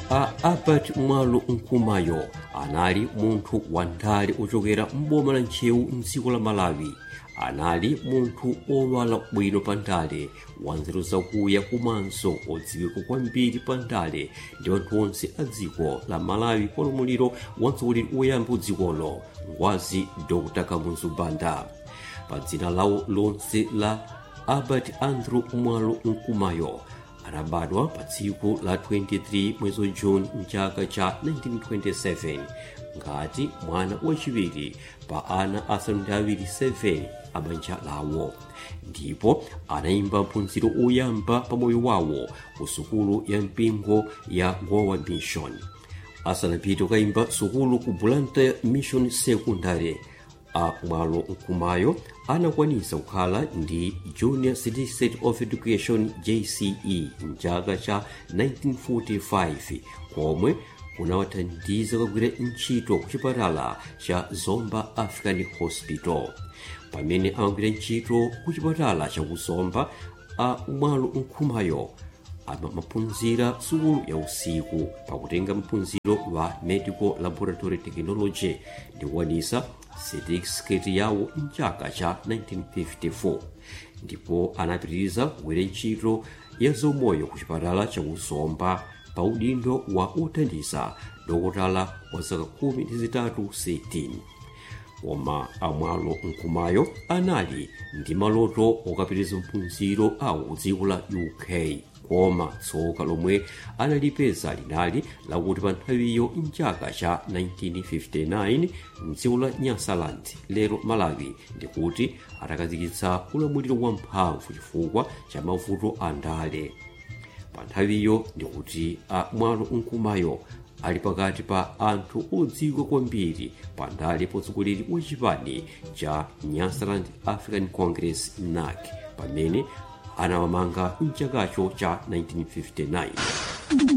a albert mwalo nkumayo anali munthu wandale ochokera m'boma la ntchewu mdziko la malawi anali munthu owala bwino pa ndale wanzeru zakuya komanso odziwika kwambiri pa ndale ndi anthu onse a dziko la malawi pa ulamuliro wa mtsogoleri woyamba dzikolo ngwazi dr kamuzu banda pa dzina lawo lonse la albert andrew mwalo nkumayo anabadwa pa tsiku la 23 mwezi wa juni mchaka cha 1927 ngati mwana wachiwiri pa ana asanu ndi awiri 7 a banja lawo ndipo anayimba mphunziro oyamba pa moyo wawo ku sukulu ya mpingo ya gowa mission asanapite kukayimba sukulu ku blantyre mission secondary a mwalo nkumayo anakwanisa kukhala ndi junior certificate of education jce mchaka cha 1945 komwe kunawathandiza kugwira ntchito ku chipatala cha zomba african hospital pamene amagwira ntchito ku chipatala cha kuzomba a mwalo nkumayo amaphunzira sukulu ya usiku pakutenga mphunziro wa medical laboratory technology ndi kukwanisa certificate yawo mchaka cha 1954 ndipo anapitiriza kugwira ntchito ya zomoyo ku chipatala cha kuzomba pa udindo wa othandiza dokotala wa zaka khumi ndi zitatu 16 koma amwalo nkumayo anali ndi maloto okapitiriza mphunziro awo dziko la uk koma tsoka lomwe analipeza linali lakuti pa nthawiyo mchaka cha 1959 mdziko la nyasaland lero malawi ndikuti atakazikitsa ulamuliro wamphamvu chifukwa cha mavuto a ndale pa nthawiyo ndikuti a mwalo nkumayo ali pakati pa anthu odziwika kwambiri pa ndale potsogoleri wa chipani cha nyasaland african congress nac pamene anawamanga mchakacho cha 1959